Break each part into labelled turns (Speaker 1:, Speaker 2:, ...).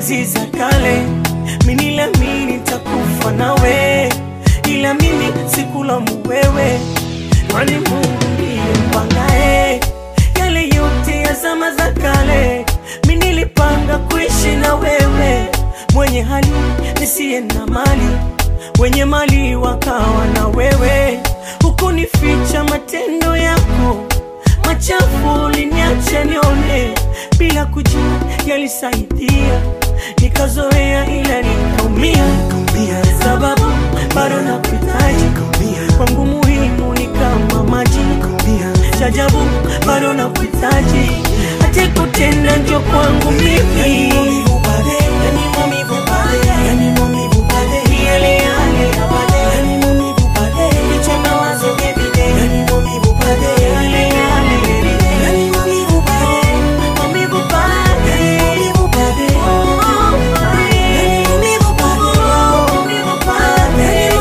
Speaker 1: enzi za kale, mimi niliamini nitakufa nawe, ila mimi sikulaumu wewe, kwani Mungu ndiye mpangae yale yote ya zama za kale. Mimi nilipanga kuishi na wewe, mwenye hali nisiye na mali, wenye mali wakawa na wewe, hukunificha matendo yako machafu uliniacha nione bila kujua yalisaidia, nikazoea ila nikaumia, sababu bado nakuhitaji kwangu, muhimu ni kama maji chajabu, bado nakuhitaji hata kutenda njo kwangu mimi yale yale ya baadaye. Kichwa mawazo every day. Yale yale every day. Maumivu pale. Oh, pale. Maumivu pale.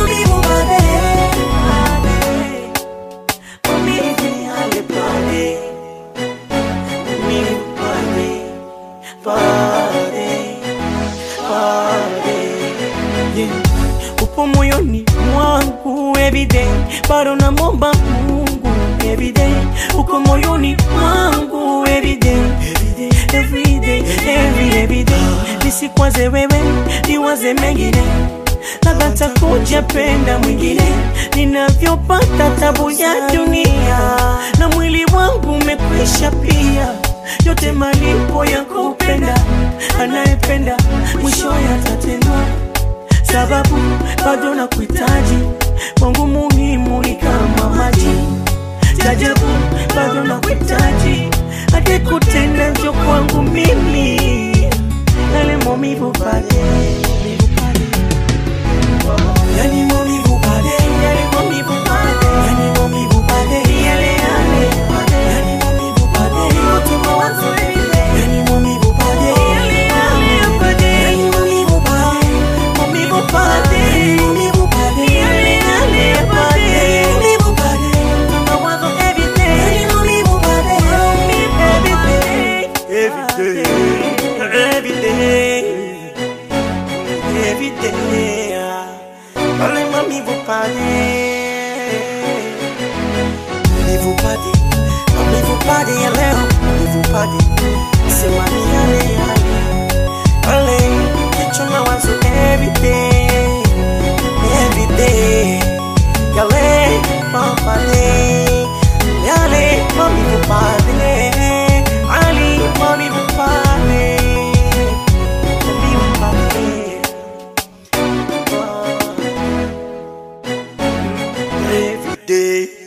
Speaker 1: Maumivu yale pale. Maumivu pale. Pale. Pale. Yeah. Upo moyoni mwangu everyday, bado namwomba Mungu everyday. Uko moyoni mwangu everyday, everyday, every everyday. Nisikwaze wewe, niwaze mengine, labda takuja penda mwingine. Ninavyopata tabu ya dunia, na mwili wangu umekwisha pia, yote malipo ya kupenda. Anayependa mwisho yatatendwa sababu bado nakuhitaji, kwangu muhimu ni kama maji. Jajabu bado nakuhitaji, hadi kutenda njo kwangu mimi, yale maumivu pale,
Speaker 2: Yani maumivu pale,
Speaker 1: yale maumivu pale, yale yale pale,
Speaker 2: yani maumivu pale,
Speaker 1: yote mawazo ile,
Speaker 2: yani maumivu pale,
Speaker 1: yale yale pale,
Speaker 2: yani maumivu pale,
Speaker 1: maumivu pale,
Speaker 2: maumivu pale,
Speaker 1: yale yale pale,
Speaker 2: maumivu pale,
Speaker 1: mawazo every day.
Speaker 2: yani maumivu pale,
Speaker 1: Every day, every day, every day. Pale maumivu pale,
Speaker 2: maumivu pale, maumivu pale ya leo, maumivu pale,
Speaker 1: sema ni yale yale. Pale kichwa mawazo every day, every day. Yale pale, yale maumivu pale, ali maumivu pale, maumivu pale. Every day.